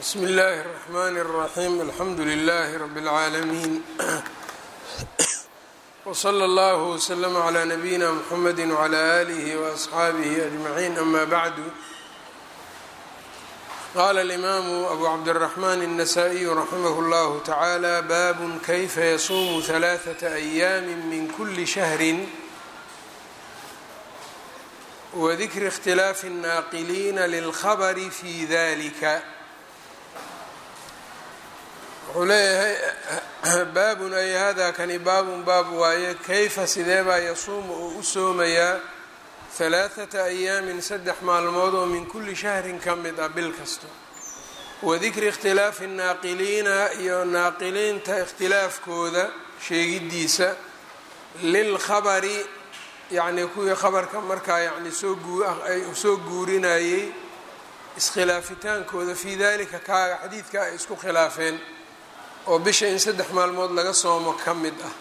bsmi اllahi الرحmn الرaحيم alxamdu لlh رb العaalمين وslى اllه وsلm عlى نbyina mحamd وعlى آlih وأصxaabih أجمعين ama bعd qala الإmam أbu cabdالرحmn النsائي رaximh اllah taعalى bab kayfa yasuum ثaلaثة أyam min kuli شhهr wdikri اkhtilaafi الnaaqiliina lilkhabr fi dalika wuxuu leeyahay baabun ay hada kani baabun baab waaye kayfa sideebaa yasuumu uu u soomayaa halaaثata ayaamin saddex maalmood oo min kuli shahrin ka mid ah bil kasta wadikri ikhtilaafi الnaaqiliina iyo naaqiliinta ikhtilaafkooda sheegidiisa lilkhabari yacnii kuwii khabarka markaa yani soo guay soo guurinayey iskhilaafitaankooda fii dalika kaaga xadiidka ay isku khilaafeen oo bisha in saddex maalmood laga soomo ka mid ah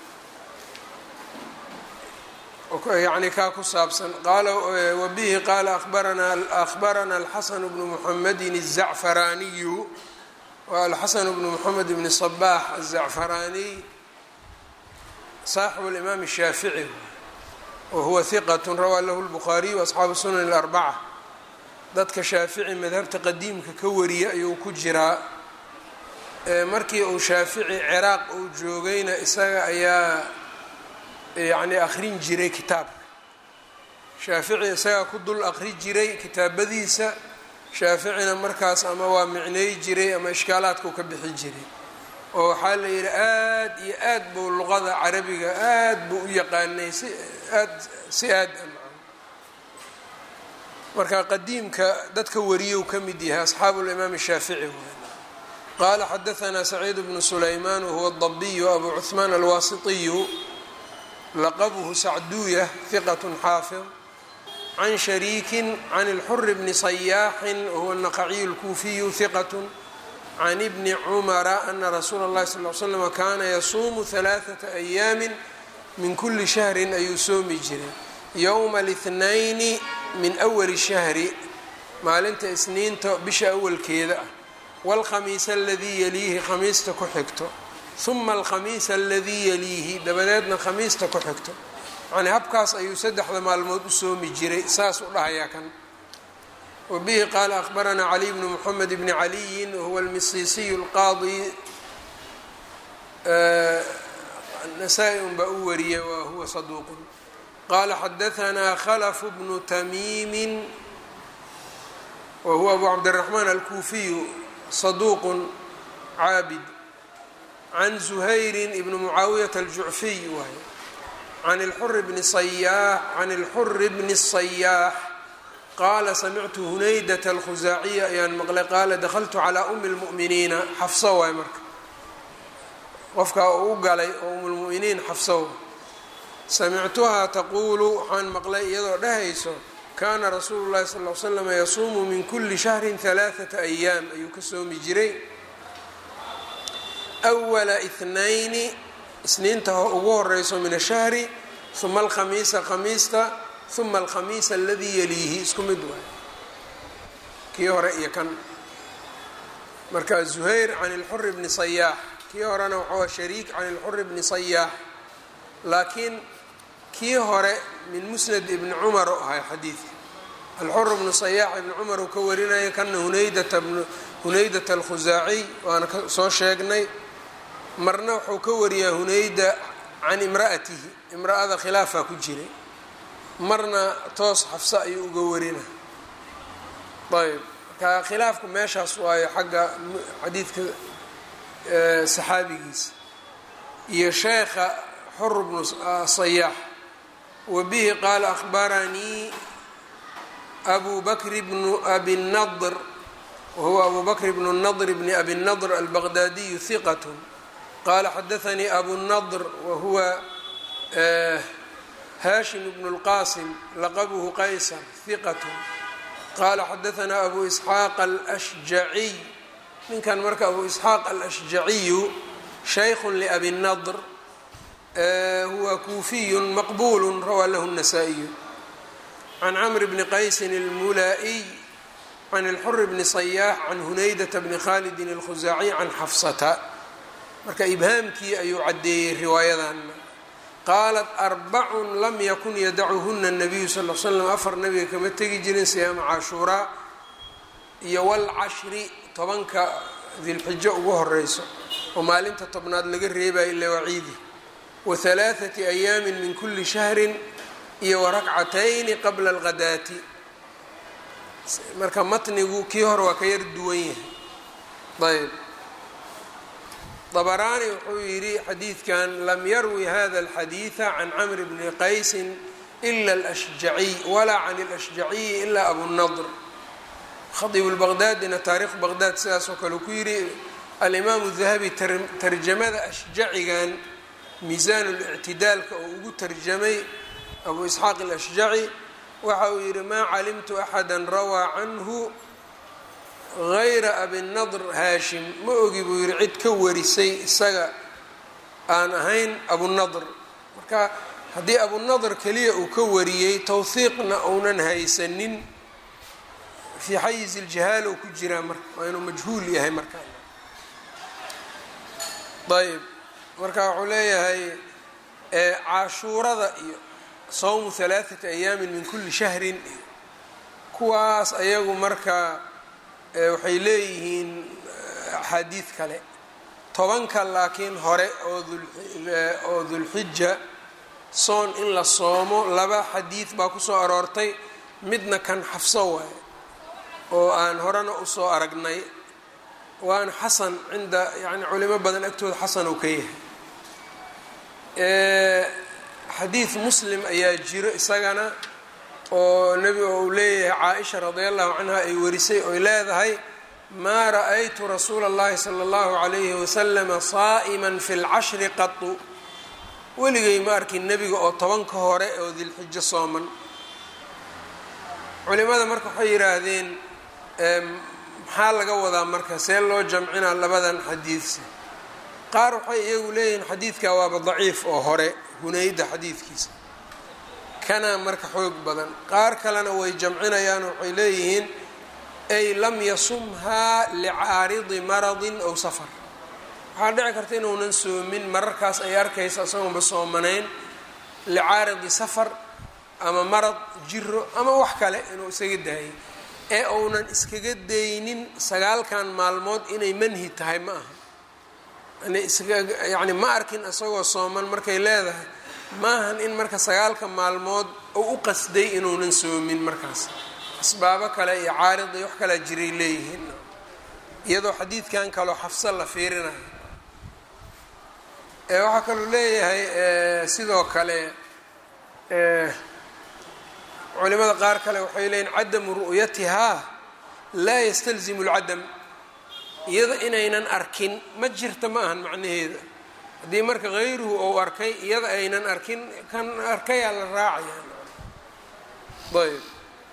yacni kaa ku saabsan qaala wabihi qaala abaranaa akhbarana alxasan bnu muxamedin الzacfaraaniyu wa alxasan bnu muxamed bni صbax aلzacfaraaniy saaxibu اlimaam الshaafici wahuwa hiqat rawaa lahu lbukhaariyu asxaabu sunan اlarbaca dadka shaafici madhabta qadiimka ka wariya ayuu ku jiraa markii uu shaafici ciraaq uu joogayna isaga ayaa yacni akhrin jiray kitaabka shaafici isagaa ku dul akhri jiray kitaabadiisa shaaficina markaas ama waa micnay jiray ama ishkaalaadkuu ka bixi jiray oo waxaa la yidhi aad iyo aad buu luqada carabiga aad buu u yaqaanay si aad si aad marka qadiimka dadka wariyou ka mid yahay asxaabu limaam shaafici qaala xadaanaa saciid bnu sulaymaan wahuwa dabiyu abu cuثmaan alwaasitiyu laqabuhu sacduuya hiqat xaafid can shariikin can اlxuri bni sayaaxin wahuwa naqaciyu اlkuufiyu hiqat can ibni cumara ana rasuula اllahi sal l slm kaana yasuumu ثalaaثaةa ayaami min kuli shahrin ayuu soomi jiray yowma اlاthnayni min awali shahri maalinta isniinta bisha awalkeeda ah wاlkhamiisa aladii yaliihi khamiista ku xigto huma alkhamiisa aladii yaliihi dabadeedna khamiista ku xigto yani habkaas ayuu saddexda maalmood u soomi jiray saas u dhahayaa kan wbihi qaala akhbaranaa caliy bnu mxamed bni caliyin wahuwa almisiisiyu اlqaadi nasaa-i un baa u wariyay wa huwa saduuqun qaala xadaanaa khlf bnu tamiimi wahuwa abu cabdiraxmaan alkuufiyu saduuqun caabid can zuhayri ibni mucaawiyata aljucfiy waay can اlxuri bni sayaax can اlxuri bni الsayaax qaala samictu hunaydat alkhusaaciya ayaan maqlay qaala dakhaltu calaa umi lmu'miniina xafso waay marka qofkaa uu u galay oo umulmu'miniin xafso samictuhaa taquulu waxaan maqlay iyadoo dhahayso kaana rasuulu llahi sal l slam yasuumu min kuli shahrin halaaثata ayaam ayuu ka soomi jiray wala ithnayni isniinta ugu horeyso min ashahri huma alkhamiisa khamiista uma alkhamiisa aladii yaliihi isku mid waay kii hore iyo kan marka zuhayr can ilxuri bni sayaax kii horena waxaa shariik can ilxuri bni sayaax laakiin kii hore min musnad ibni cumar oo ahay xadiidka alxur bnu sayaax ibni cumar uu ka warinaya kana hunaydata hunaydat alkhusaaciy waana soo sheegnay marna wuxuu ka wariyaa hunayda can imra'atihi imra'ada khilaafaa ku jiray marna toos xafse ayuu uga warina ayb marka khilaafku meeshaas waayo xagga xadiidka saxaabigiisa iyo sheekha xur bnu sayaax wa bihi qaala akhbaranii abu bakr bnu abi nadr wahuwa abu bakr bnu nadr bni abi nadr albaqdaadiyu hiqat qaala xadaanii abu nadr wahuwa hashim bn اlqasim laqabuhu qaysar hiqat qaala xadaanaa abu isxaaq alashjaciy ninkan marka abu isxaaq alashjaciyu shaykhu liabi nadr huwa kuufiyu maqbulu rawaa lahu الnasaa-iyu can camr bni qaysin اlmulaa'iy can اlxur bni صayaax can hunaydata bni khalidin اlkhusaaciy can xafsata marka ibhaamkii ayuu caddeeyey riwaayadan qaalat arbacun lam yakun yadacuhuna الnabiyu sal l slam afar nabiga kama tegi jirin siyaama cashuuraa iyo wاlcashri tobanka dilxijo ugu horeyso oo maalinta tobnaad laga reebayo ila waciidi wa halaaثati ayaami min kuli shahri iyo warakcatayni qabla اlghadaati marka matnigu kii hore waa ka yar duwan yahay ayb dabaraani wuxuu yidhi xadiidkan lam yarwi hada اlxadiiثa can camr bni qaysi ila اlأshjaciy walaa can اlأshjaciyi ila abunadr khadiib lbaqdaadina taariikhu baqdaad sidaasoo kale ku yidhi alimaamu dahabi tarjamada ashjacigan miisaan اlictidaalka oo ugu tarjamay abu isxaaq alashjaci waxa uu yidhi maa calimtu axada rawaa canhu gayra abinadr haashim ma ogi buu yidhi cid ka warisay isaga aan ahayn abunadr marka haddii abunadr keliya uu ka wariyey towhiiqna uunan haysanin fii xayiz iljahaal ou ku jiraa marka waa inuu majhuul yahay markaa ayb marka wuxuu leeyahay cashuurada iyo sawmu halaaثati ayaamin min kuli shahrin iyo kuwaas ayagu marka waxay leeyihiin axaadiid kale tobanka laakiin hore oo dulxija soon in la soomo laba xadiid baa kusoo aroortay midna kan xafso waaye oo aan horena usoo aragnay waana xasan cinda yani culimo badan agtooda xasan ou ka yahay xadiid muslim ayaa jiro isagana oo nebi oo uu leeyahay caaisha radi allahu canha ay warisay oy leedahay maa ra-aytu rasuula اllahi salى اllahu عalayhi waslama saa'iman fi اlcashri qatu weligay ma arkin nebiga oo tobanka hore oo dilxijo sooman culimada marka waxay yidhaahdeen maxaa laga wadaa marka see loo jamcinaa labadan xadiidsa qaar waxay iyagu leeyihiin xadiidka waaba daciif oo hore hunayda xadiidkiisa kana marka xoog badan qaar kalena way jamcinayaan waxay leeyihiin ay lam yasumhaa licaaridi maradin ow safar waxaa dhici karta inuunan soomin mararkaas ay arkaysa isagoonba soomanayn licaaridi safar ama marad jiro ama wax kale inuu isaga daayay ee uunan iskaga daynin sagaalkan maalmood inay manhi tahay ma aha yani ma arkin isagoo sooman markay leedahay maahan in marka sagaalka maalmood uu u qasday inuunan soomin markaas asbaabo kale iyo caarid iyo wax kalea jiray leeyihiin iyadoo xadiidkan kaloo xafso la fiirinayo waxaa kaluu leeyahay sidoo kale culimada qaar kale waxay leeyihin cadamu ru'yatihaa laa yastalzimu lcadam iyada inaynan arkin ma jirta ma ahan macnaheeda haddii marka hayruhu ou arkay iyada aynan arkin kan arkayaa la raacaya ayb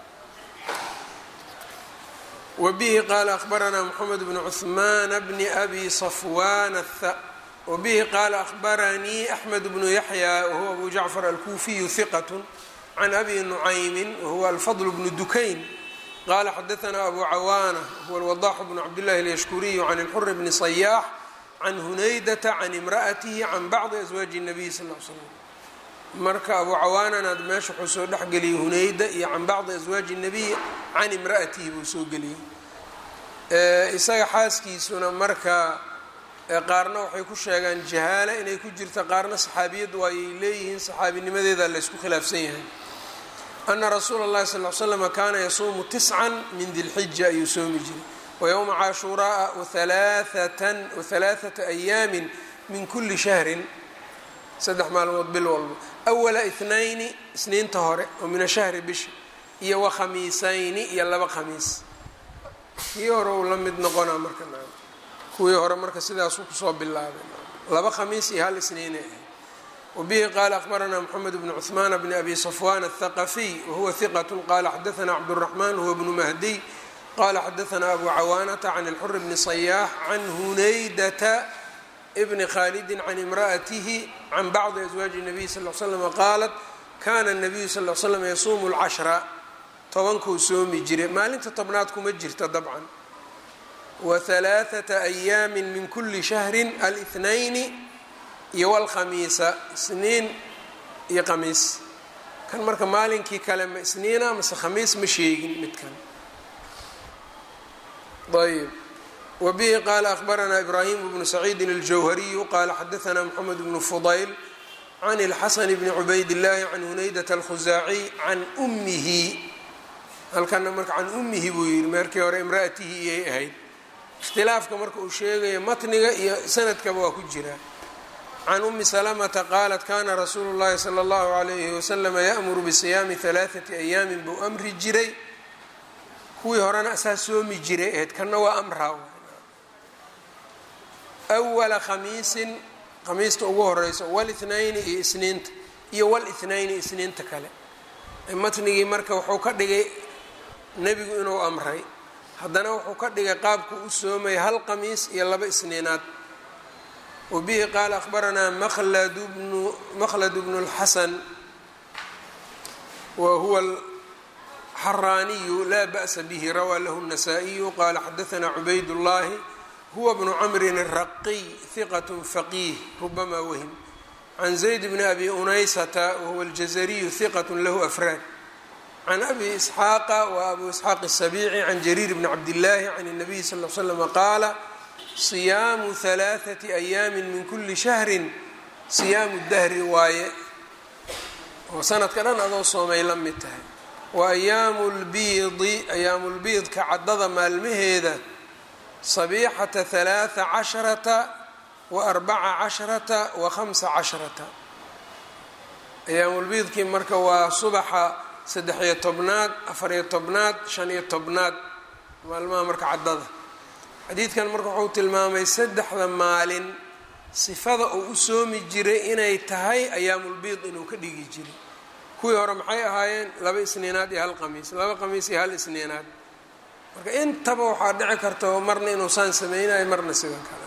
wabihi qaala akhbaranaa moxamed bnu cuثmaan bni abi safwan wabihi qaala akhbaranii axmed bnu yaxya wahuwa abu jacfar alkuufiyu hiqat can abi nucaymin wahuwa alfadl bnu dukayn qala xadaanaa abu cawaana huwa alwadaxu bnu cabdillahi alyashkuriyu can ilxuri bni sayaax can hunaydata can imra'atihi can bacdi aswaaji الnabiy sal l slam marka abu cawaananaad meesha wuxuu soo dhexgeliyey hunayda iyo can bacdi aswaaji الnabiy can imra'atihi buu soo geliyey isaga xaaskiisuna marka qaarna waxay ku sheegaan jahaala inay ku jirta qaarna saxaabiyad waayay leeyihiin saxaabinimadeeda laysku khilaafsan yahay ana rasuula اllahi sal l slama kaana yasuumu tiscan min dilxija ayuu soomi jiray wayowma cashuuraaa wahalaaثata ayaamin min kuli shahrin saddex maalmood bil walba awala itnayni isniinta hore oo min ashahri bisha iyo wa khamiisayni iyo laba khamiis kii hore uu la mid noqonaa marka kuwii hore marka sidaasuu kusoo bilaabay laba khamiis iyo hal isniinay ahayd wbihi qala akhbaranaa mxamed bn cuثmaan bn abi safwan الthaqafiy wahuwa hiqat qala xadaana cabdالraxman huwa bnu mahdiy qala xadaana abu cawaanata can اlxur bni صayaax can hunaydata bni khalidi can imra'atihi can bacdi aswaaji الnabiy sal l slm qaalat kana الnabiyu sal l slam yasuumu اlcashra tobankuu soomi jiray maalinta tobnaad kuma jirta dabcan wa halaathata ayaamin min kulli shahrin alithnayni iyo walkhamiisa isniin iyo khamiis kan marka maalinkii kale ma isniina mase khamiis ma sheegin midkan ayb wbihi qala akhbaranaa ibrahim bnu saciidin اljawhariyu qala xadaثna mxamed bnu fudayl can اlxasan bni cubayd اllahi can hunaydat اlkhusaaciy can umihi halkana marka can umihi buu yihi meerkii hore imraatihi iyay ahayd ikhtilaafka marka uu sheegayo matniga iyo sanadkaba waa ku jira can umi salamata qaalat kana rasuulu اllahi salى اllahu alayhi waslama yaأmuru bisiyaami ثalaaثati ayaamin buu amri jiray kuwii horena asaa soomi jiray ahayd kanna waa amraa awala khamiisin khamiista ugu horeyso walithnayni iyo isniinta iyo walithnayni isniinta kale matnigii marka wuxuu ka dhigay nebigu inuu amray haddana wuxuu ka dhigay qaabku u soomay hal khamiis iyo laba isniinaad wabihi qaala akhbaranaa maqladu bnu maqlad bnu اlxasan wa huwa xaraaniyu laa ba'sa bihi rawaa lahu الnasaa-iyu qaala xadaثna cubayd اllahi huwa bnu camrin الraqiy hiqat faqiih rubama wahim can zayd bni abi unaysata wahuwa اljazariyu hiqat lahu afraad can abi isxaaqa wa abu isxaaq الsabici can jariir bni cabdillaahi can الnabiy sal l slm qaala siyaamu ثalaaثati ayaami min kuli shahrin siyaamu dahri waaye oo sanadka dhan adoo soomay la mid tahay wa ayaamu lbiidi ayaamu lbiidka caddada maalmaheeda sabiixata halaaa casharata wa arbaca casharata wa khamsa casharata ayaamulbiidkii marka waa subaxa saddex-iyo tobnaad afar-iyo tobnaad shan-iyo tobnaad maalmaha marka caddada xadiidkan marka wuxuu tilmaamay saddexda maalin sifada uu u soomi jiray inay tahay ayaamulbiid inuu ka dhigi jiray kuwii hore maxay ahaayeen laba isniinaad iyo hal qamiis laba qamiis iyo hal isniinaad marka intaba waxaa dhici karta marna inuu saan sameynayo marna sidan kale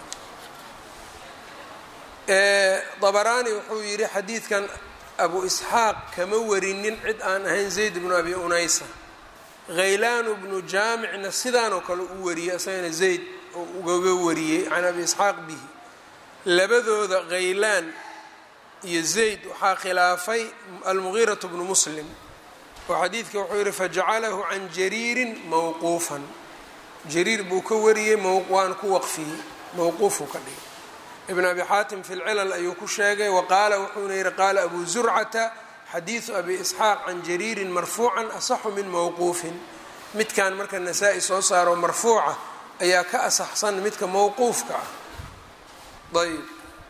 dabaraani wuxuu yidhi xadiidkan abu isxaaq kama warinin cid aan ahayn zayd bnu abi unaysa khaylaanu bnu jaamicna sidaanoo kale u wariyey isagana zayd oo ugaga wariyey can abi isxaaq bihi labadooda khaylaan iyo zayd waxaa khilaafay almugiiratu bnu muslim oo xadiidka wuxuu yihi fajacalahu can jariirin mawquufan jariir buu ka wariyey waan ku waqfiyey mawquufuu ka dhigay ibn abi xaatim fi lcilal ayuu ku sheegay wa qaala wuxuuna yihi qaala abu zurcata xadiidu abi isxaaq can jariirin marfuucan asaxu min mawquufin midkan marka nasaa-i soo saaro marfuuca ayaa ka asaxsan midka mawquufka ah ayb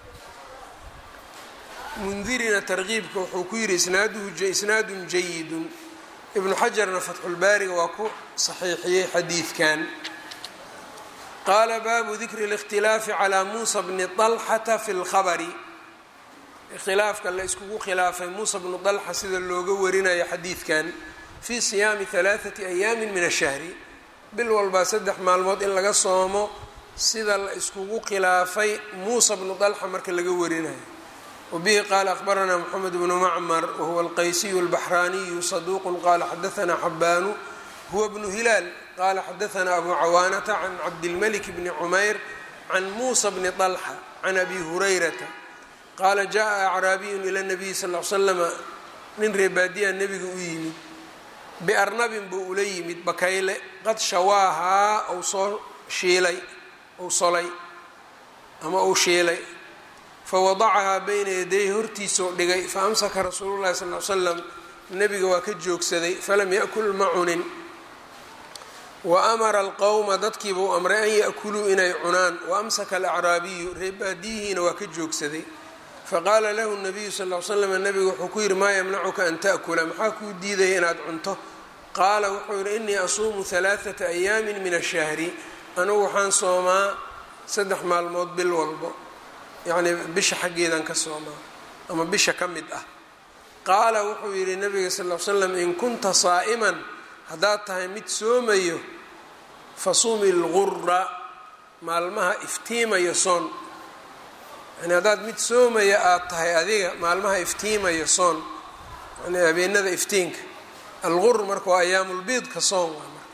mundirina tarkiibka wuxuu ku yihi isnaadun jayidun ibnu xajarna fatxulbaariga waa ku saxiixiyey xadiidkan qaala baabu dikri اlاkhtilaafi calaa muusa bni طalxata fi اlkhabari ikhtilaafka la iskugu khilaafay muusa bnu طalxa sida looga warinayo xadiidkan fii siyaami ثalaaثati ayaami min ashahri bil walbaa saddex maalmood in laga soomo sida la iskugu khilaafay muusa bnu طalxa marka laga warinayo wbihi qaala akhbaranaa mxamed bnu macmar wahuwa alqaysiyu اlbaxraaniyu saduuqu qaala xadaanaa xabaanu huwa bnu hilaal qaala xadaanaa abu cawaanata can cabdilmalik bni cumayr can muusa bni طalxa can abi hurayrata qaala jaءa acraabiyun ila nabiyi sal l slama nin reebaadiya nebiga u yimid biarnabin buu ula yimid bakayle qad shawaahaa ou soo shiilay ou solay ama ou shiilay fawadacahaa bayna yaday hortiisoo dhigay fa amsaka rasuulu llahi sal l slam nebiga waa ka joogsaday falam yakul ma cunin wa amara alqowma dadkiibuu amray an yakuluu inay cunaan wa amsaka alacraabiyu reebaadiyihiina waa ka joogsaday faqaala lahu nabiyu sal l slam nebigu wuxuu ku yihi maa yamnacuka an taأkula maxaa kuu diidaya inaad cunto qaala wuxuu yihi inii asuumu halaaثata ayaamin min ashahri anugu waxaan soomaa saddex maalmood bil walbo yacnii bisha xaggeedan ka soomaa ama bisha ka mid ah qaala wuxuu yidhi nabiga sal l slam in kunta saa'iman haddaad tahay mid soomayo fasumi lgura maalmaha iftiimayo soon yani haddaad mid soomaya aada tahay adiga maalmaha iftiimayo soon yani habeenada iftiinka algur marka waa ayaamulbiidka soon waa marka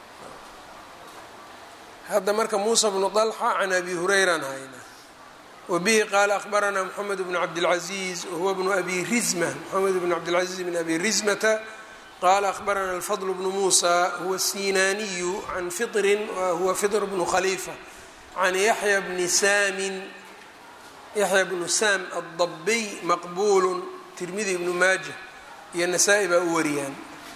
hadda marka muusa bnu طalxa can abi hurayran hayna wbihi qaala akhbaranaa mxamed bnu cabdilcaziiz wahuwa bnu abi rizma mxamed bnu cabdilcaziiz bn abi rizmata qaala akhbarana alfadl bnu muusa huwa sinaaniyu can fiطrin huwa fiطr bnu khaliifa can yaxya bni saamin yaxya bnu saam addabiy maqbuulu tirmidi ibnu maaja iyo nasaa-i baa u wariyaan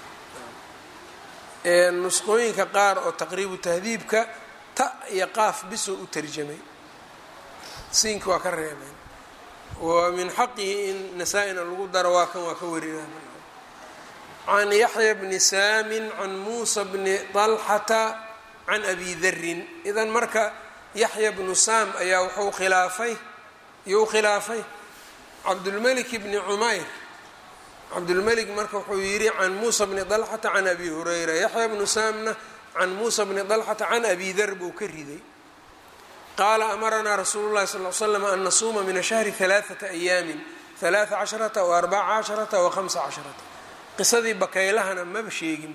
nusqooyinka qaar oo taqriibu tahdiibka ta iyo qaaf bisoo u tarjamay siinka waa ka reebeen wa min xaqihi in nasaa-ina lagu daro waa kan waa ka warinaa can yaxya bni saamin can muusa bni طalxata can abi darin idan marka yaxya bnu saam ayaa wuxuu khilaafay iyou khilaafay cabdulmelik bni cumayr cabdulmelik marka wuxuu yidhi can muusa bni طalxata can abi hurayra yaxya bnu saamna can muusa bni طalxata can abi dar buu ka riday qaala amaranaa rasuulu llahi sal l slam an nasuuma min ashahri alaaata ayaamin alaaa casharata wa arbaca casharata wa hamsa casharata qisadii bakaylahana maba sheegin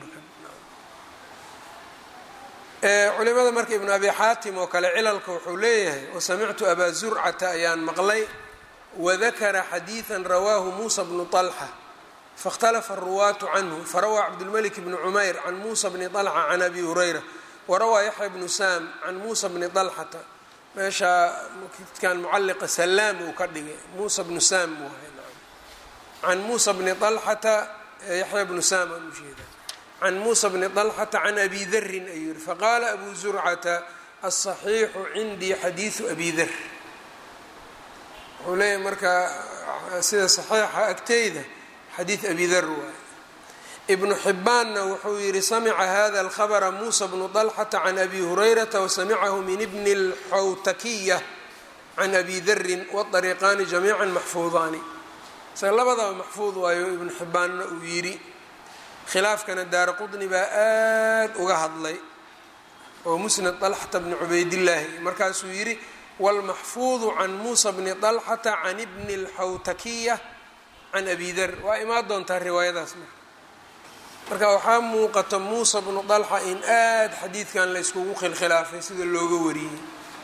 culimada marka ibnu abi xaatim oo kale cilalka wuxuu leeyahay wasamictu abaa zurcata ayaan maqlay wadakara xadiidan rawaahu muusa bnu طalxa faاkhtalafa aruwaatu canhu farawaa cabdulmalik bni cumayr can muusa bni طalxa can abi hurayra warawaa yaxya bnu saam can muusa bni طalxata meeshaa kan mucaliqa salaam uu ka dhigay muusa bnu saam can muusa bni طalxata yaxya bnu saam aan ujeeda can muusa bni طalxata can abi darin ayuu yihi faqaala abu zurcata aلصaxiixu cindii xadiiثu abi dar wuxuu leeyahay marka sida صaxiixa agteyda xadiid abi dar waay ibnu xibbaanna wuxuu yihi samica hada اlkhabra muusa bnu طalxata can abi hurayrata wasamicahu min bni اlxawtakiya can abi darin wاطariiqaani jamiica maxfuudaani isaga labadaba maxfuud waayo ibnu xibbaanna uu yidhi khilaafkana daara qudni baa aad uga hadlay oo musnad طalxata bni cubaydillaahi markaasuu yidhi wاlmaxfuudu can muusa bni طalxata can bni اlxawtakiya can abi dar waa imaa doontaa riwaayadaas marka marka waxaa muuqata muusa bnu طalxa in aad xadiidkan la yskugu khilkhilaafay sida looga wariyey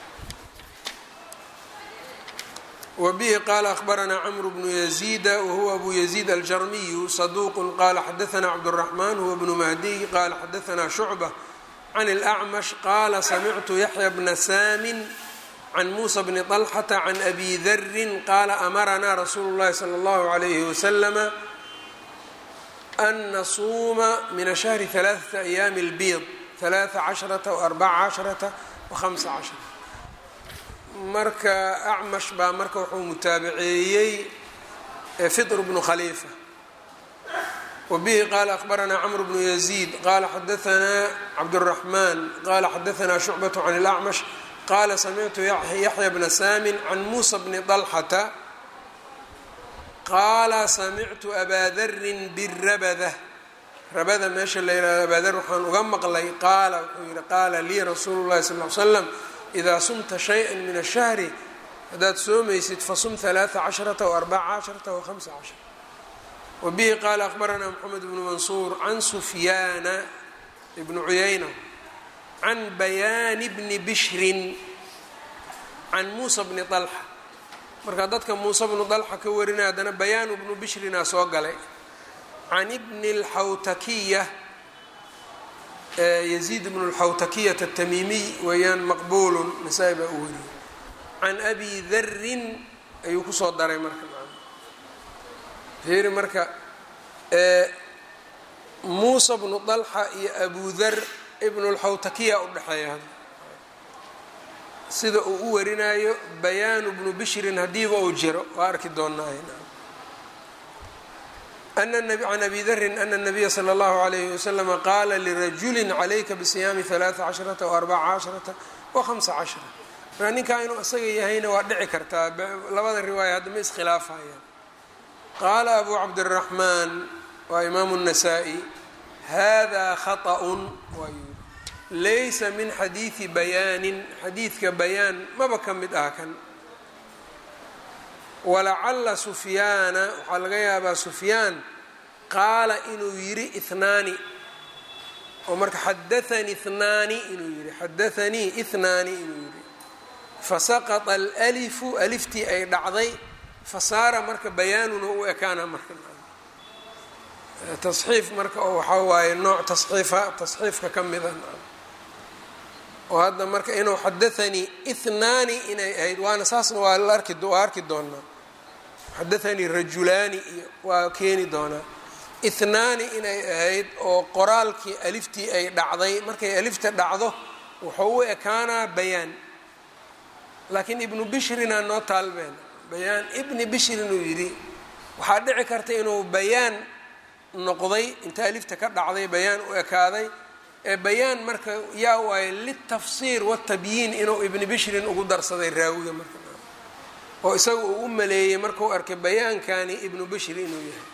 wbihi qaala akhbaranaa cmr bnu yaziida wahuwa abu yaziid aljarmiyu saduuq qaala xadaana cabdالraxman huwa bnu mahdiy qaala xadaana shucba can اlأcmash qaala samictu yaxya bna saamin can muusa bni طalxata can abi darin qaala amaranaa rasuulu اllahi salى اllahu عalayhi waslama an nasuuma min ashahri ثalaaثaةa ayaami اlbiid ثalaaثa casharata وarbaca casharata وhamsa cashara marka acmash baa marka wuxuu mutaabaceeyey fitr bnu khaliifa wabihi qaala akhbaranaa cmr bnu yaziid qaala xadaanaa cabdالraxman qaala xadaanaa shucbaة can اlأcmash qaala samictu yaxya bna saamin can muusa bni طalxata qaala samictu abaa darin birabada rabada meesha la yihahdo abaa dar waxaan uga maqlay qaala wuxuu yihi qaala lii rasuulu اllahi sal ly slam idaa sumta shayئa min الshahri haddaad soomaysid fasum ثalaaثa casharata وarbaca casharata وhamsa cashar wabihi qaala akhbaranaa mxamed bnu mansuur can sufyaana bni cuyayna can bayaani bni bishrin can muusa bni طalxa marka dadka muuse bnu طalxa ka warinaya haddana bayaanu bnu bishrinaa soo galay can bni اlxawtakiya yزيid بن الxawtakiyة التmimiy weeyaan maqbul nasaa-i baa u wariyey can abi darin ayuu kusoo daray marka fiiri marka muusa bnu طalxa iyo abu dar ibn اlxawtakiya udhexeeya sida uu u warinayo bayaanu bnu bishrin hadiiba uu jiro waa arki doonaaye can abi darin ana الnabiya slى اllahu عalayh waslama qaala lirajuli calayka bisiyaami ثalaaثa casharata وarbaca casharata وhamsa cashara markaa ninkaa inuu isaga yahayna waa dhici kartaa labada riwaaya hadda ma iskhilaafayaan qaala abu cabdالraxmaan waa imaamu الnasaa-i hada khaطأ waayuu laysa min xadiiثi bayaanin xadiidka bayaan maba ka mid ah kan walacala sufyaana waxaa laga yaabaa sufyaan qaala inuu yidhi ihnaani oo marka xadaanii ihnaani inuu yidhi xadaanii ihnaani inuu yidhi fasaqata alalifu aliftii ay dhacday fasaara marka bayaanuna u ekaana marka tasxiif marka oo waxaa waaye nooc tasxiifa tasxiifka ka mida oo hadda marka inuu xadaanii ihnaani inay ahayd waana saasna waa la arki waa arki doonaa xadaanii rajulaani iyo waa keeni doonaa ihnaani inay ahayd oo qoraalkii aliftii ay dhacday markay alifta dhacdo wuxuu u ekaanaa bayaan laakiin ibnu bishrina noo taalbeen bayaan ibni bishrin uu yidhi waxaa dhici karta inuu bayaan noqday inta alifta ka dhacday bayaan u ekaaday ee bayaan marka yaa waaye litafsiir watabyiin inuu ibni bishrin ugu darsaday raawiga marka oo isaga uu u maleeyey markuu arkay bayaankani ibnu bishri inuu yahay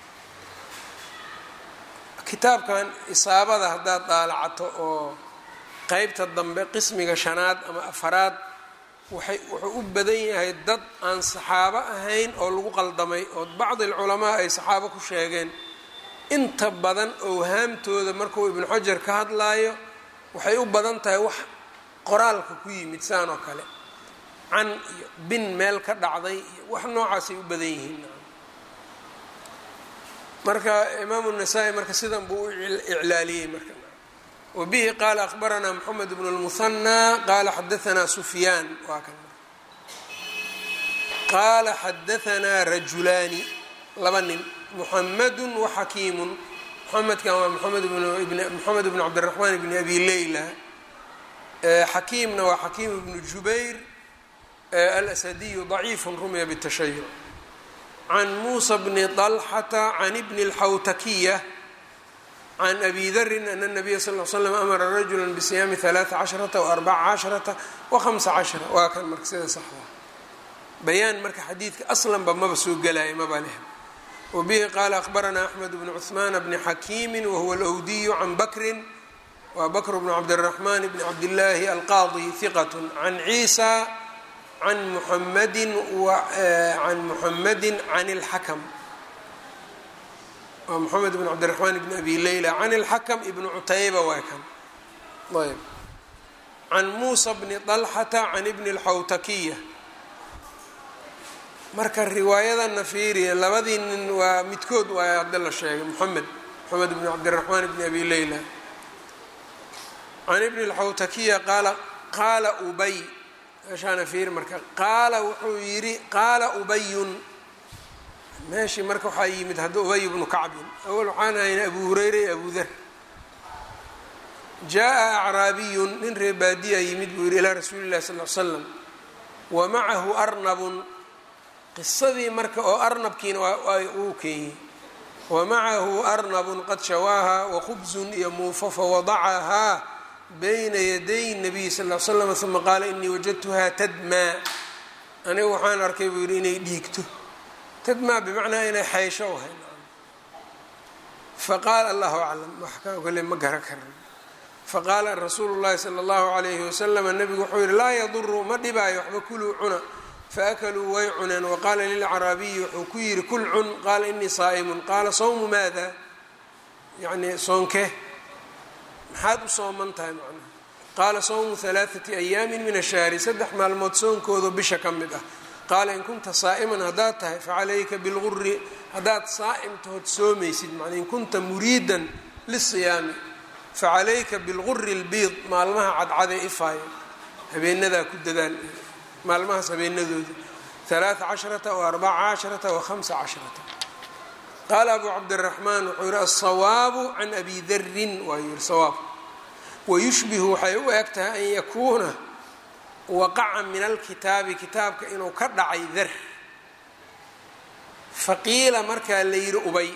kitaabkan isaabada haddaad daalacato oo qeybta dambe qismiga shanaad ama afaraad waxay wuxuu u badan yahay dad aan saxaabo ahayn oo lagu qaldamay oo bacdi alculamaa ay saxaabo ku sheegeen inta badan owhaamtooda markuu ibnu xajar ka hadlaayo waxay u badan tahay wax qoraalka ku yimid saan oo kale can iyo bin meel ka dhacday iyo wax noocaasay u badan yihiin marka imaamu nasaa-i marka sidan buu u iclaaliyey marka wabihi qaala akbaranaa moxamed bnu lmuhanaa qaala xadaanaa sufyaan waa kan qaala xadaanaa rajulaani laba nin muxamadu waxakiimun muxamedkan waa moxamed moxamed bnu cabdiraxmaan bni abi leyla xakiimna waa xakiim bnu jubayr alasadiyu daciifu rumya btashayuc can muusa bni طalxata can bni اlxawtakiya can abi darin ana الnabiya sal l slam amara rajula bisiyaami ثalaaثa casharata وarbaca casharata وhamsa cashara waa kan marka sida saxda bayaan marka xadiidka aslanba maba soo gelaya maba leh wbihi qaala akbaranaa axmed bnu cuثmaan bni xakiimi wahuwa alwdiyu can bakrin wa bakr bnu cabdالraxman bni cabdillaahi alqaadi hiqat can ciisa can muxamadi can muxamadi can اlxakm waa moxamed bn cabdiraxmaan bni abi leyla can اlxakm ibni cutayba waa kan ayb can muusa bni طalxata can ibni اlxawtakiya marka riwaayadana fiiriya labadii nin waa midkood waa hadda la sheegay moxamed moxamed bn cabdiraxmaan bni abi leyla can ibni اlxawtakiya qaala qaala ubay meeshaana fiiri marka qaala wuxuu yidhi qaala ubayun meeshii marka waxaa yimid hadda ubay bnu kacbin awal waxaan ahayn abu hureyra iyo abu dar jaa acraabiyun nin ree baadiya yimid buu yidhi ilaa rasuuli llahi sal l slam wa macahu arnabun qisadii marka oo arnabkiina uu keeyey wa macahu arnabun qad shawaaha wakhubzun iyo muufo fawadacahaa bayna yaday nabiy sal l slam uma qaala inii wajadtuhaa tadmaa anigu waxaan arkay buu yidhi inay dhiigto tadmaa bimacnaa inay xaysho ahay faqaala allahu aclam wax ka kale ma gara karan faqaala rasuulu llahi sala allahu alayhi wasalama nabigu wuxuu yihi laa yaduru ma dhibaayo waxba kuluu cuna faakaluu way cuneen waqaala lilcaraabiyi wuxuu ku yidhi kul cun qaala inii saa'imun qaala sawmu maada yacni soonke maxaad u sooman tahay macnaha qaala sawmu halaaثati ayaamin min ashahri saddex maalmood soonkoodo bisha ka mid ah qaala in kunta saa'iman haddaad tahay facalayka bilguri haddaad saa'im tahood soomaysid macnaa in kunta muriidan lisiyaami facalayka bilguri اlbiid maalmaha cadcadee ifaayo habeenadaa ku dadaal maalmahaas habeenadooda ثalaaثa casharata وarbaca casharata وhamsa casharata qaala abu cabdالraxmaan wuxuu yihi aلsawaabu can abi darin waa yihi sawaab wayushbihu waxay u eg tahay an yakuuna waqaca min alkitaabi kitaabka inuu ka dhacay dar faqiila markaa la yihi ubay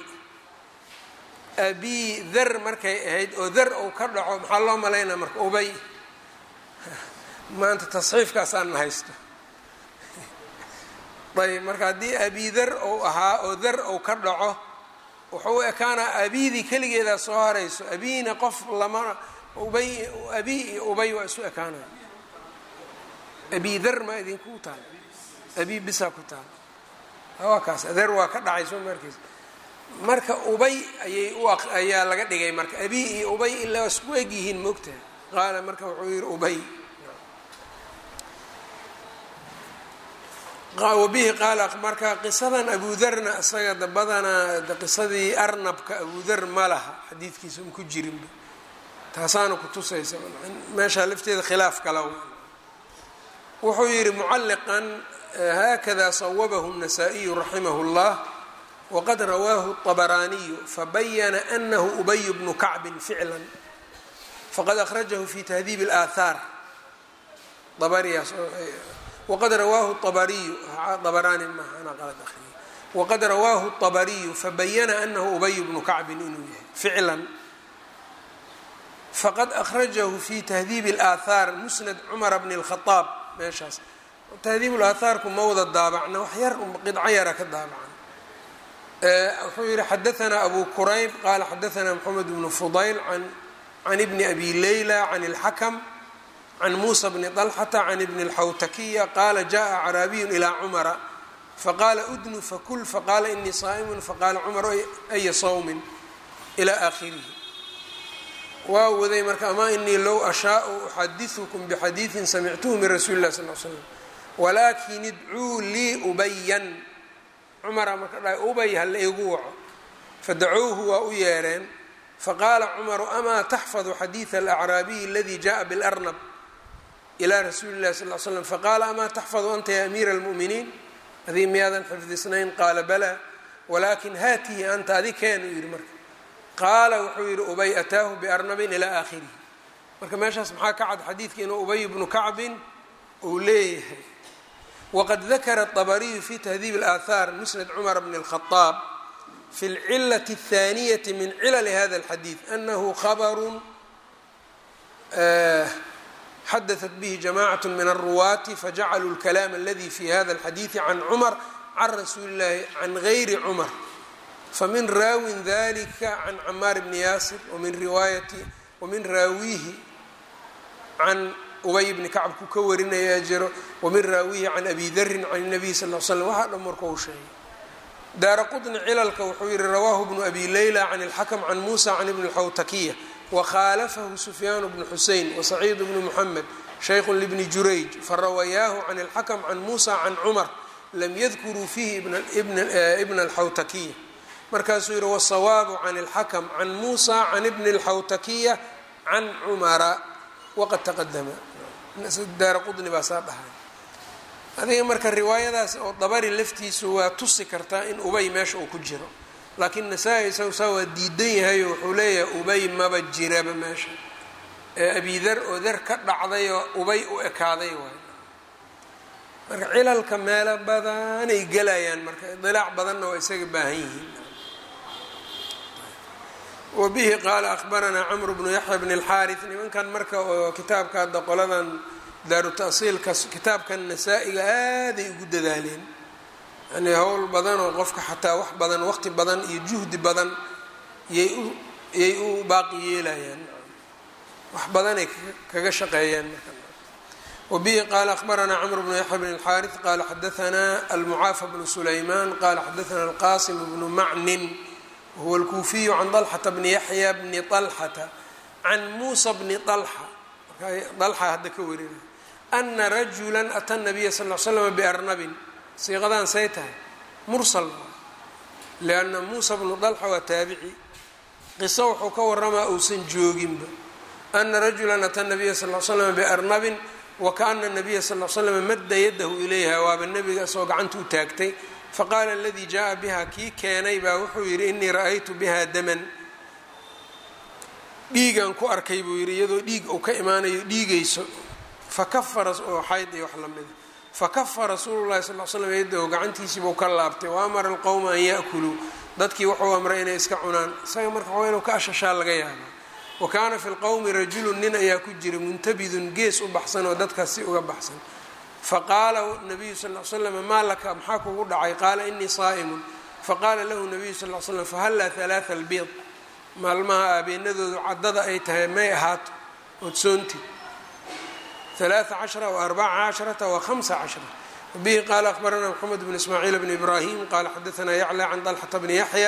abi dar markay ahayd oo dar ou ka dhaco maxaa loo malaynaa marka ubay maanta tasxiifkaasaan na haysto ayb marka haddii abi dar ou ahaa oo dar ou ka dhaco wuxuu u ekaanaa abidii keligeedaa soo harayso abiina qof lama ubay abi iyo ubay waa isu ekaanaya abi dar maa idinku taal abi bisaa ku taal waa kaas dar waa ka dhacay soo markiis marka ubay ayay u ayaa laga dhigay marka abi iyo ubay ilaa isku eg yihiin moogtaha qaala marka wuxuu yihi ubay wabihi qaala marka qisadan abudarna isaga dabadana qisadii arnabka abudar ma laha xadiidkiisa un ku jirinba taasaana kutusaysa meeshaa lafteeda khilaaf kala wuxuu yihi mucalliqan haakada sawabahu الnasaa-iyu raximah اllah wqad rawaahu الطabaraniyu fabayana anahu ubay bnu kacbin ficla faqad akhrajahu fi tahdiib اlaahaar waqad rawaahu abariyu abarani maana qalad ahriyay waqad rawaahu الطabariyu fabayana anahu ubay bnu kacbin inuu yahay ficlan faqad akhrajahu fi tahdiib اlaahaar musnad cumara bni اlkhaaab meeshaas tahdiib اlaahaarku ma wada daabacna wax yar qidco yara ka daabacan wuxuu yihi xadaanaa abu kurayb qaala xadaanaa mxamed bnu fudayl can ibni abi leyla can اlxakm can muusa bni طalxata can ibni اlxawtakiya qaala jaءa acraabiyun ilaa cumara faqaala udnu fakul faqaala inii saa'imun faqaala cumar aya sawmin ilaa aakhirihi waa waday marka ama inii low ashaau uxadiثukum bxadiiثin samictuhu min rasuuli اlah sal l slam walaakin idcuu lii ubayan cumara marka dhahay ubay hala igu waco fadacowhu waa u yeereen faqaala cumaru amaa taxfadu xadiida alacraabiyi aladii jaءa biاlarnab ilaa rasuuli اllahi sal l slam faqaala amaa taxfadu anta ya amiira اlmu'miniin adii miyaadan xifdisnayn qaala balaa walaakin haatihi anta adi keen uu yihi marka qaala wuxuu yihi ubay ataahu biarnabin ilaa aakhirihi marka meeshaas maxaa ka cad xadiidka inuu ubay bnu kacbin uu leeyahay wqad dakara الطabariyu fi tahdiib اlaahaar musnad cumar bn الkhطaab fi اlcilaة الthaniyati min cilali hada اlxadiid anahu khabru xadaثat bihi jamacaة min الruwaati fajacaluu اlkalaam aladi fi hada اlxadiiثi can cumar can rasuuli اllahi can gayri cumar famin raawin dalika can camaar bni yaasir wmin riwaayati wamin raawihi can ubay bni kacb ku ka warinayaa jiro wamin raawihi can abi darin can الnabiy sal l slam waxaa dhan marka uu sheegay daara qطni cilalka wuxuu yihi rawaahu bnu abi leyla can اlxakm can musa can ibni اlxawtakiya wakhaalafahu sufyaan bnu xusein wasaciid bnu muxamed shaykhu libni jurayj farawayaahu can اlxakm can musa can cumar lam yadkuruu fiihi ibna اlxawtakiya markaasuu yihi wsawaabu can اlxakm can musa can ibni اlxawtakiya can cumara waqad taqadama daara qudni baa saa dhahay adiga marka riwaayadaas oo dabari laftiisu waa tusi kartaa in ubay meesha uu ku jiro laakiin nasaa-i isagu saa waa diidan yahay oo wuxuu leeyahay ubay maba jiraba meesha ee abidar oo dar ka dhacday oo ubay u ekaaday waay marka cilalka meelo badanay gelayaan marka idilaac badanna waa isaga baahan yihiin wabihi qaala ahbaranaa camru bnu yaxya bn اlxaariث nimankan marka oo kitaabka hadda qoladan daaru ta'siilka kitaabkan nasaa-iga aaday ugu dadaaleen yani howl badan oo qofka xataa wax badan waqti badan iyo juhdi badan yay u yay u baaqi yeelayaan wax badanay kaga shaqeeyaan marka wabihi qaala ahbaranaa camru bnu yaxya bn اlxaariث qaala xadaanaa almucaafa bnu sulayman qala xadaana alqasim bnu macnin whuwa alkuufiyu can dalxata bni yaxya bni طalxata can muusa bni طalxa dalxa hadda ka warinay ana rajula ata nabiya sal l slama biarnabin siiqadan say tahay mursal lianna muusa bnu dalxa waa taabici qiso wuxuu ka waramaa uusan jooginba ana rajula ata nabiya sal l slama biarnabin wakaana nabiya sal l slama madda yadahu ilayha waaba nebiga isagoo gacanta u taagtay faqaala aladii jaa biha kii keenay baa wuxuu yidhi inii ra-aytu biha daman dhiigan ku arkay buu yidhi iyadoo dhiig uu ka imaanayo dhiigayso fakafara oo xayd iyo wax lamida fakafa rasuulu llahi sal l slam yadahu gacantiisiibuu ka laabtay wa amara alqowma an ya'kuluu dadkii wuxuu amray inay iska cunaan isaga marka waa inuu ka ashashaa laga yaabaa wa kaana fi lqowmi rajulun nin ayaa ku jira muntabidun gees u baxsan oo dadkaas si uga baxsan faqaala nabiyu sal l slam maa laka maxaa kugu dhacay qaala inii saa'imun faqaala lahu nabiyu sal l slam fahallaa halaaa albiid maalmaha aabeenadoodu caddada ay tahay may ahaato odsoonti ثلاثة cشhرة وأربعة cشhرة وخمسة cشhرة وبه qال أخبرنا محمد بن إسماعيل بن إبراهيم qال xdثنا يعلى عن طلحة بن يحيى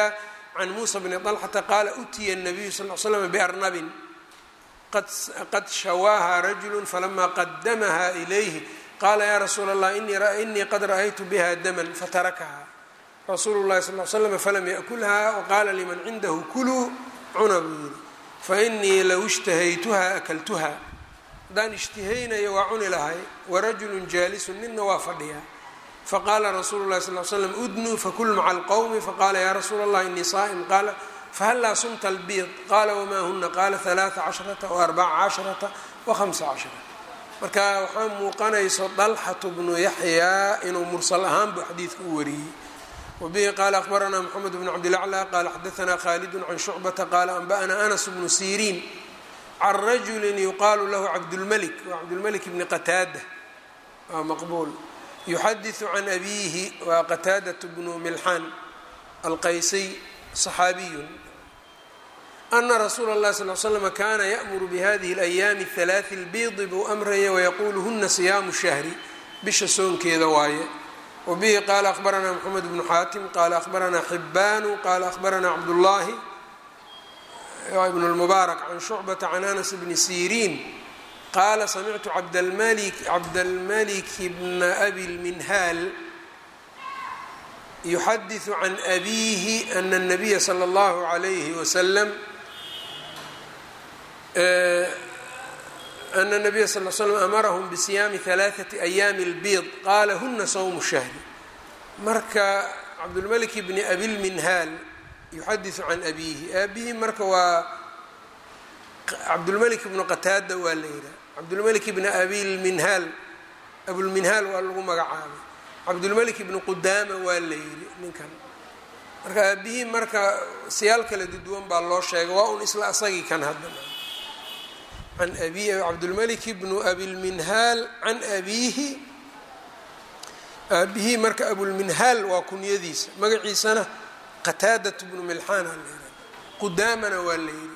can muusa bni طalxata qaala utiya الnabiyu sal l slm barnabin qad shawaaha rajulu falama qadamaha ilayhi qaala ya rasuula اllah inii qad ra'aytu biha daman fatarakaha rasuulu اlahi sal slm falam yaأkulha waqaala liman cindahu kuluu cuna buu yiri fainii low ishtahaytuha akaltuha haddaan ishtihaynayo waa cuni lahay warajulu jaalisu nina waa fadhiyaa faqaala rasuulu lahi sal slam udnuu fakul maca alqowmi faqaala ya rasuula allah inii saa'im qaala fahallaa sumta albiid qaala wamaa huna qaala halaaa casharata waarbaca casharata wahamsa casharata marka waxaa muuqanayso dalxatu bnu yaxyaa inuu mursal ahaan buu xadiidka u wariyey wabihi qaala akhbaranaa moxamed bnu cabdilaclى qaala xadaanaa khaalidun can shucbata qaala anba'anaa anas bnu siriin can rajuli yuqaalu lahu cabdulmalik waa cabdulmalik bni qataada waa maqbuul yuxadiثu can abiihi waa qataadaة bnu milxaan alqaysiy صaxaabiyun ana rasuula اllahi sal l slm kana yaأmuru bihadihi اlayaami اhalaaثi اlbiidi buu amraya wayaquulu huna siyaamu shahri bisha soonkeeda waaye wabihi qaala akhbaranaa mxamed bnu xaatim qaala akhbaranaa xibaanu qaala akhbaranaa cabdullahi ibn اlmubaarak can shucbata can anas bni siriin qaala samictu cabdalmalik bna abi lminhaal yuxadiثu can abiihi ana الnabiya slى اllahu عalayhi waslm ana الnabiya sal l slm amarahum bisiyaami ثalaaثaةi ayaami اlbiid qaala huna sawmu shahri marka cabdulmalik bni abi lminhaal yuxadiثu can abiihi aabihi marka waa cabdulmalik bnu qataada waa la yidhaha cabdulmalik bni abilminhaal abulminhaal waa lagu magacaabay cabdulmalik bni qudaama waa la yidhi ninkan marka aabihii marka siyaal kala duduwan baa loo sheegay waa un isla asagii kan hadda an abi cabdulmalik bnu abilminhaal can abiihi aabihii marka abulminhaal waa kunyadiisa magaciisana qataadat bnu milxaan aa la yidhaha qudaamana waa la yidhi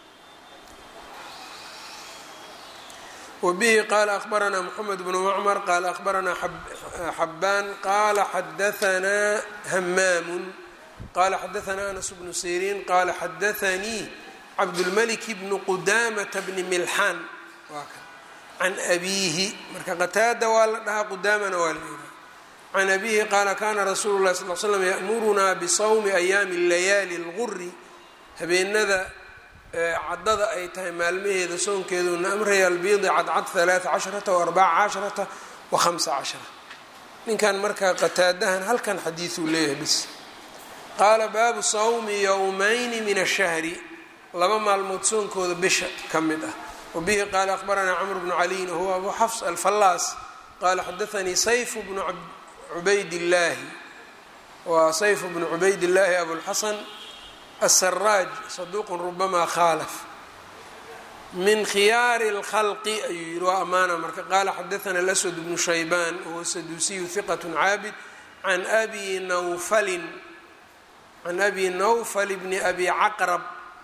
wbihi qaala akhbaranaa mxamed bnu macmar qaala akhbaranaa xabaan qaala xadaanaa hamaamu qaala xadaanaa anas bnu siriin qaala xadaanii cabdulmalik bnu qudaamata bni milxaan waa kan can abiihi marka qataada waa la dhahaa qudaamana waa la yidhaha can abiihi qaala kana rasuulu lahi sal l slam ya'murunaa bisawmi ayaami layaali اlguri habeenada caddada ay tahay maalmaheeda soonkeeduna amraya albiidi cadcad halaaa casharata waarbaca casharata wa hamsa cashara ninkan markaa qataadahan halkan xadiiduu leeyahay bis qaala baabu sawmi yowmayni min ashahri laba maalmood soonkooda bisha ka mid ah wabihi qaala akhbaranaa camr bnu caliyin wahuwa abu xafs alfallaas qaala xadaanii sayfu bnu cubaydillaahi waa sayfu bnu cubaydillaahi abulxasan asaraaj saduuqun rubamaa khaalaf min khiyaari اlkhalqi ayuu yihi waa amaana marka qaala xadaana alaswad bnu shaybaan wahuwa saduusiyu hiqat caabid can abi nawfalin can abi nawfal bni abi caqrab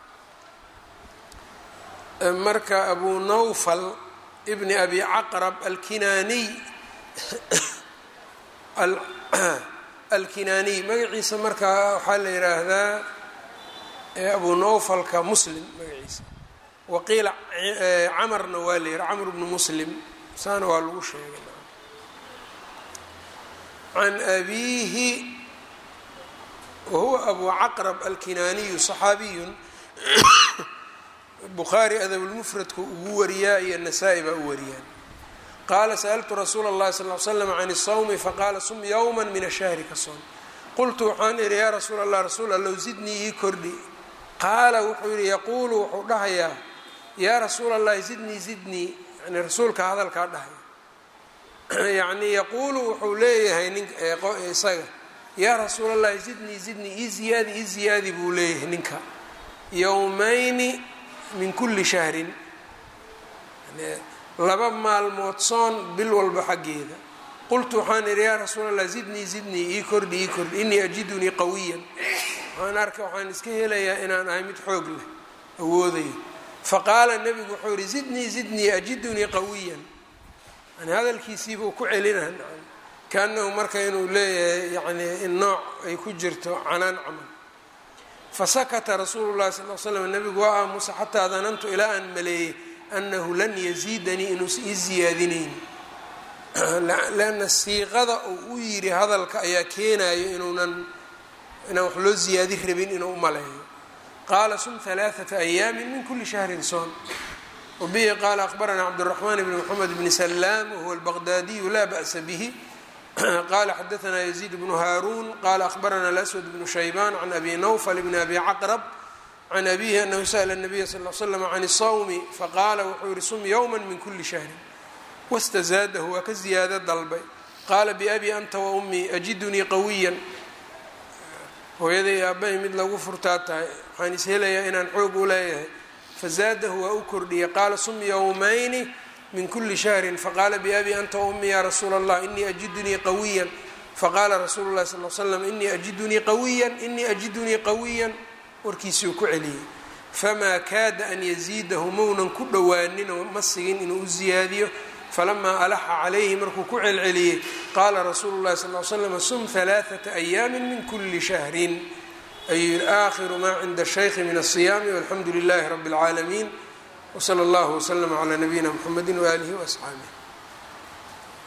marka abu nawfal bni abi caqrab alkinaaniy alkinaaniy magaciisa markaa waxaa la yidhaahdaa abu nawfalka muslim magaciisa waqiila camarna waa la yihi camr bnu muslim saana waa lagu sheegay can abiihi wahuwa abu caqrab alkinaaniyu صaxaabiyun bukhaari adabulmufradku ugu wariyaa iyo nasaa-i baa u wariyaan qaala sa'altu rasuula اllahi sal l slam can الsawmi faqaala sum yowma min ashahri ka soom qultu waxaan ihi yaa rasuul allah rasuul allow zidnii ii kordhi qaala wuxuu yihi yaquulu wuxuu dhahayaa yaa rasuula allahi zidnii zidnii yani rasuulka hadalkaa dhahaya yacnii yaquulu wuxuu leeyahay nin isaga yaa rasuula allahi zidnii zidnii ii ziyaadi ii ziyaadi buu leeyahay ninka yowmayni min kulli shahrin laba maalmood soon bil walba xaggeeda qultu waxaan idhi yaa rasuula allah zidnii zidnii ii kordhi ii kordhi inii ajidunii qawiyan waxaan arka waxaan iska helayaa inaan ahay mid xoog leh awoodayo faqaala nebigu wuxuu yihi zidnii zidnii ajidunii qawiyan yani hadalkiisiibuu ku celina kaanahu marka inuu leeyahay yani in nooc ay ku jirto canaan camal fasakata rasuulu llahi sal l slam nabigu waa aamusa xataa danantu ilaa aan maleeyey annahu lan yaziidanii inuusan ii ziyaadinayn leanna siiqada uu u yidhi hadalka ayaa keenayo inuunan inaan wax loo ziyaadi rabin inuu umaleeyo qaala sum halaaثata ayaami min kuli shahrin soon wabihi qaala akbaranaa cabdالraxman bn mxamed bni salaam wahuwa albaqdaadiyu laa ba'sa bihi qala xadaanaa yaziid bnu haaruun qala ahbarana alaswad bnu shaybaan can abi nawfal bni abi caqrab can abihi anahu sa'la nabiya sal l slam can الsawmi faqaala wuxuu yihi sum ywma min kuli shahrin wastazaadahu waa ka ziyaado dalbay qaala biabi anta wa ummii ajidunii qawiyan hooyaday aabbahay mid lagu furtaa tahay waxaan is helayaa inaan xoog u leeyahay fazaadahu waa u kordhiyay qaala sum yowmayni min kuli shahrin faqaala biabi anta wa ummii ya rasuula allah inii ajidunii qawiyan faqaala rasuulu llahi sal l slam inii ajidunii qawiyan inii ajidunii qawiyan warkiisuu ku celiyey famaa kaada an yaziidahu mounan ku dhowaanin oo ma sigin inuu u ziyaadiyo falamaa alaxa calayhi markuu ku celceliyey qaala rasuulu llahi sal l slam sum halaaثata ayaami min kuli shahrin ayuu yihi aakhiru maa cinda shaykhi min asiyaami walxamdu lilahi rabi اlcaalamiin wsala allahu wslama calaa nabiyina mxamedi waaalihi waasxaabih